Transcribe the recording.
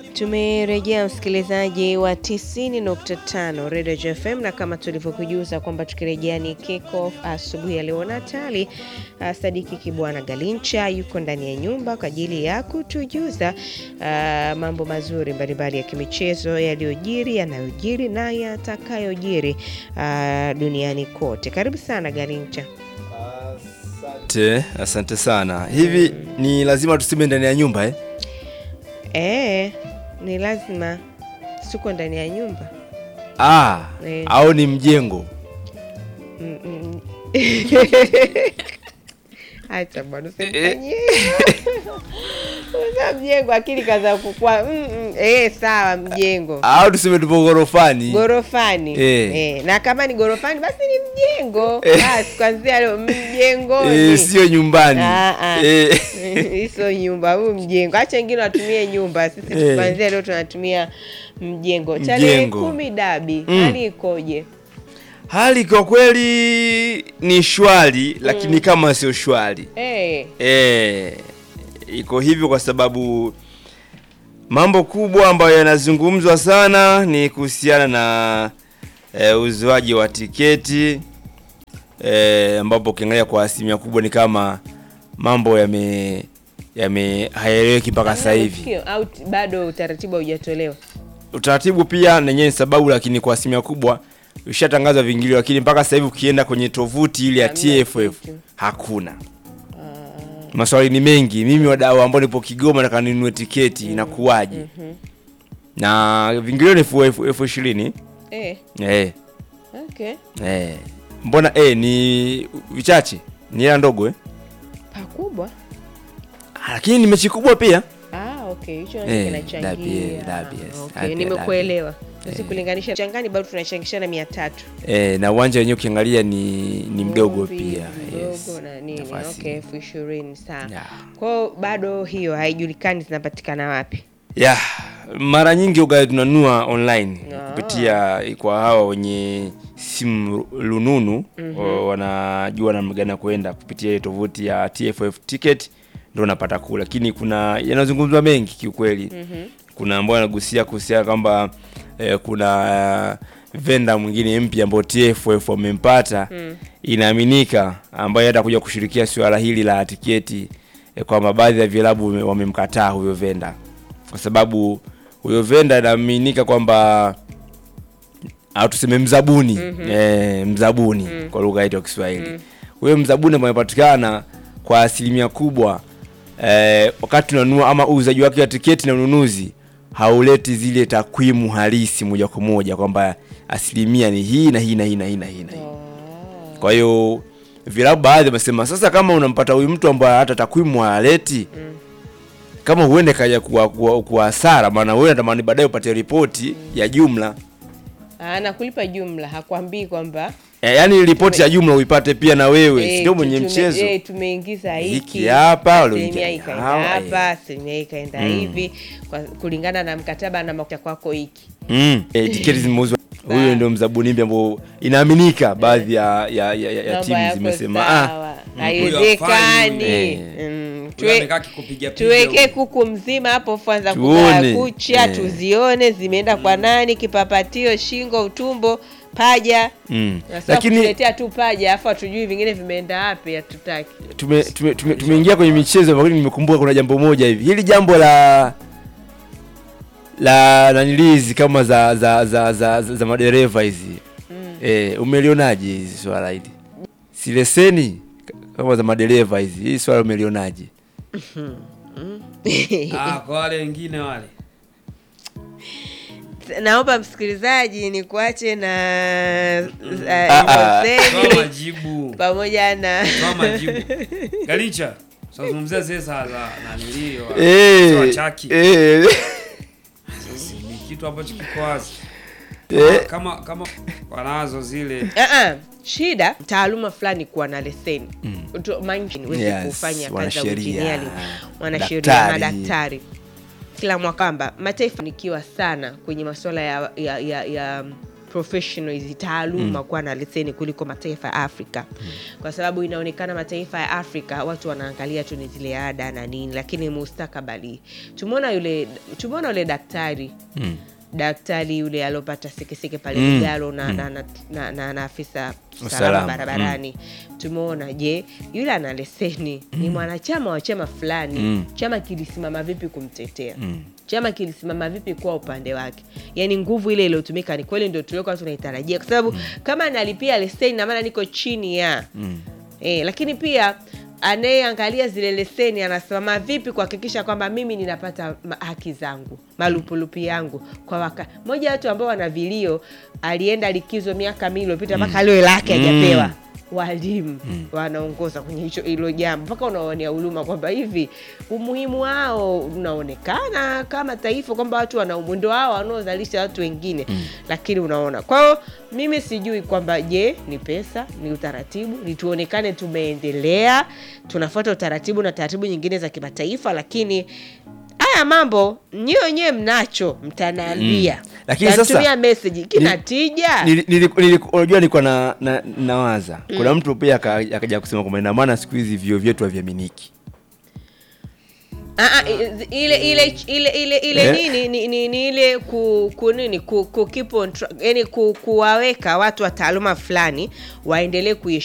Tumerejea msikilizaji wa 90.5 Radio JFM, na kama tulivyokujuza kwamba tukirejea ni kick off asubuhi ya leo Natali. Uh, Sadiki Kibwana Galincha yuko ndani ya nyumba kwa ajili ya kutujuza uh, mambo mazuri mbalimbali ya kimichezo yaliyojiri, yanayojiri na yatakayojiri uh, duniani kote. Karibu sana Galincha. Asante, asante sana. Hivi ni lazima tuseme ndani ya nyumba eh? Eh, ni lazima suko ndani ya nyumba Ah, Eh. au ni mjengo? Mm, mm. Acha bwana usimfanyie Usa mjengo akili kaza kukua. Mm, mm. Eh, sawa mjengo Au tuseme tupo ghorofani? gorofani Eh. eh. Na kama ni gorofani basi ni mjengo basi, kwanzia leo mjengoni Eh, sio nyumbani. Ah, ah. Eh. hizo nyumba, huu mjengo. Acha wengine watumie nyumba, sisi Eh. kwanzia leo tunatumia mjengo. Tarehe Mjengo. kumi dabi, Mm. hali ikoje? Hali kwa kweli ni shwari, lakini kama sio shwari. Eh. Eh, iko hivyo kwa sababu mambo kubwa ambayo yanazungumzwa sana ni kuhusiana na eh, uzoaji wa tiketi eh, ambapo ukiangalia kwa asilimia kubwa ni kama mambo yame yame hayaeleweki mpaka sasa hivi. Sikio, au t- bado utaratibu haujatolewa? Utaratibu pia nenyewe ni sababu, lakini kwa asilimia kubwa ushatangazwa vingilio, lakini mpaka sasa hivi ukienda kwenye tovuti ile ya Hamna TFF kitu. hakuna. Maswali ni mengi. Mimi wadau ambao nipo Kigoma nataka ninunue tiketi inakuwaje? Na vingilio ni elfu- elfu elfu ishirini. Eh, Eh, okay. eh. Mbona eh ni vichache? Ni hela ndogo eh? Pakubwa. Ah, Lakini ni mechi kubwa pia. Ah, okay. Hicho Eh, eh, dabi, kinachangia. eh, dabi, yes. Okay, Dabi, nimekuelewa. dabi. Sisi kulinganisha changani bado tunachangishana 300. Eh, na uwanja wenyewe ukiangalia ni ni mdogo Vumbi, pia. Mdogo Yes. na nini? Nafasi. Okay, elfu ishirini sawa. Yeah. Kwao bado hiyo haijulikani zinapatikana wapi. Ya, mara nyingi uga tunanunua online Ah. kupitia kwa hawa wenye simu lununu o, wanajua namna gani ya kuenda kupitia ile tovuti ya TFF ticket ndio unapata kula, lakini kuna yanazungumzwa mengi kiukweli. Kuna ambao anagusia kuhusiana kwamba eh, kuna venda mwingine mpya ambao TFF wamempata inaaminika, ambaye atakuja kushirikia suala hili la tiketi eh, kwamba baadhi ya vilabu wame- wamemkataa huyo venda kwa sababu huyo venda inaaminika kwamba au tuseme mzabuni eh, mzabuni kwa lugha yetu ya Kiswahili huyo mzabuni ambaye anapatikana kwa asilimia kubwa eh, wakati unanunua ama uuzaji wake wa tiketi na ununuzi hauleti zile takwimu halisi moja kwa moja kwamba asilimia ni hii na hii na hii na hii na hii na hii. Kwa hiyo vilabu baadhi wamesema sasa, kama unampata huyu mtu ambaye hata takwimu haleti kama huende kaja kuwa, kuwa, kuwa hasara, maana wewe unatamani baadaye upate ripoti ya jumla Ah, na kulipa jumla, hakwambii kwamba e, yaani ripoti ya jumla uipate pia na wewe eh, sio mwenye tume- mchezo eh, tumeingiza Hiki hiki hapa, asilimia walioingia ikaenda hawa, hapa, eh. asilimia ikaenda hivi kwa kulingana na mkataba na makuta kwako hiki. mm. e, tiketi zimeuzwa. Sawa. Huyo ndio mzabuni mpya ambao inaaminika baadhi ya, ya, ya, ya, ya Mambo timu yako zimesema sawa. ah, haiwezekani. Eh. Mm, Huyo tuwe- amekaa kikupiga piga tuweke huyo. kuku mzima hapo kwanza Tuone. kukaa kucha Eh. tuzione zimeenda kwa nani, kipapatio, shingo, utumbo, paja. mm. Nasema lakini kutuletea tu paja afu hatujui vingine vimeenda wapi, hatutaki. tumeingia tume, tume, tumeingia kwenye michezo lakini nimekumbuka kuna jambo moja hivi hili jambo la la nanilizi kama za za za za, za, za madereva hizi eh, umelionaje hizi swala hili si leseni kama za madereva hizi hii swala umelionaje Ah, kwa wale wengine wale Naomba msikilizaji ni kuache na Ah, ah. uh, toa majibu pamoja na toa majibu galicha tunazungumzia zile za za nanilio Eh, wachaki eh, ni kitu ambacho kiko wazi eh, kama kama wanazo zile Uh-uh. Shida taaluma fulani kuwa na leseni Tu- mind uweze Yes, kufanya kazi za wanasheria, engineering, wanasheria, daktari. madaktari kila mwaka kwamba mataifa nikiwa sana kwenye masuala ya, ya, ya, ya professional hizi taaluma kuwa na leseni kuliko mataifa ya Afrika kwa sababu inaonekana mataifa ya Afrika watu wanaangalia tu ni zile ada na nini, lakini mustakabali tumeona yule tumeona yule daktari Mm. daktari yule aliopata sekeseke pale Mm. Lugalo na, na, na, na, na, na afisa Usalama. usalama barabarani tumeona je yule ana leseni ni mwanachama wa chama fulani Mm. chama kilisimama vipi kumtetea Mm. chama kilisimama vipi kwa upande wake yaani nguvu ile iliyotumika ni kweli ndio tuliokuwa tunaitarajia kwa sababu kama nalipia leseni na maana niko chini ya Mm. e, lakini pia anayeangalia zile leseni anasimama vipi kuhakikisha kwamba mimi ninapata ma- haki zangu malupulupi yangu kwa waka moja ya watu ambao wana vilio alienda likizo miaka mingi iliyopita mpaka leo lake Mm. hajapewa walimu wanaongoza kwenye hicho hilo jambo mpaka unaonea huruma kwamba hivi umuhimu wao unaonekana kama taifa kwamba watu wana umwendo wao wanaozalisha watu wengine lakini unaona kwa hiyo mimi sijui kwamba je ni pesa ni utaratibu ni tuonekane tumeendelea tunafuata utaratibu na taratibu nyingine za kimataifa lakini haya mambo nyiwe wenyewe mnacho mtanaambia Mm. Lakini sasa- Mtanitumia message kina tija Nili- nili- nili- unajua nilikuwa na, na, nawaza kuna mtu pia aka- akaja kusema kwamba ina maana siku hizi vio vyetu haviaminiki Ah, ah, i- ile ile ile ile ile Eh? nini ni, ni, ni ile ku, ku nini ku, ku keep on track, yani ku, kuwaweka watu wa taaluma fulani waendelee kuishi